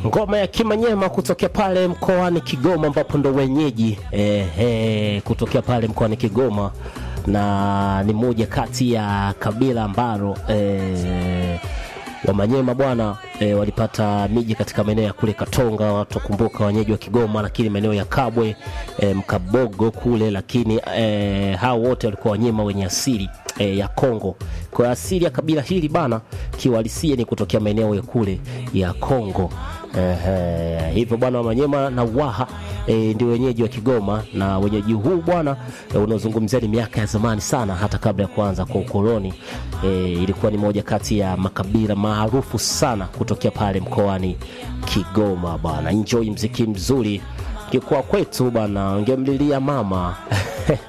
ngoma ya Kimanyema kutokea pale mkoani Kigoma, ambapo ndo wenyeji eh, eh, kutokea pale mkoani Kigoma, na ni moja kati ya kabila ambalo eh, Wamanyema bwana e, walipata miji katika maeneo ya kule Katonga, watu kumbuka wenyeji wa Kigoma, lakini maeneo ya Kabwe e, Mkabogo kule, lakini e, hao wote walikuwa Wanyema wenye asili e, ya Kongo. Kwa asili ya kabila hili bana kiwalisia ni kutokea maeneo ya kule ya Kongo. Ehe, hivyo bwana Wamanyema na Waha e, ndio wenyeji wa Kigoma na wenyeji huu bwana e, unaozungumzia ni miaka ya zamani sana, hata kabla ya kuanza kwa ukoloni e, ilikuwa ni moja kati ya makabila maarufu sana kutokea pale mkoani Kigoma bwana. Enjoy mziki mzuri kikuwa kwetu bwana, ngemlilia mama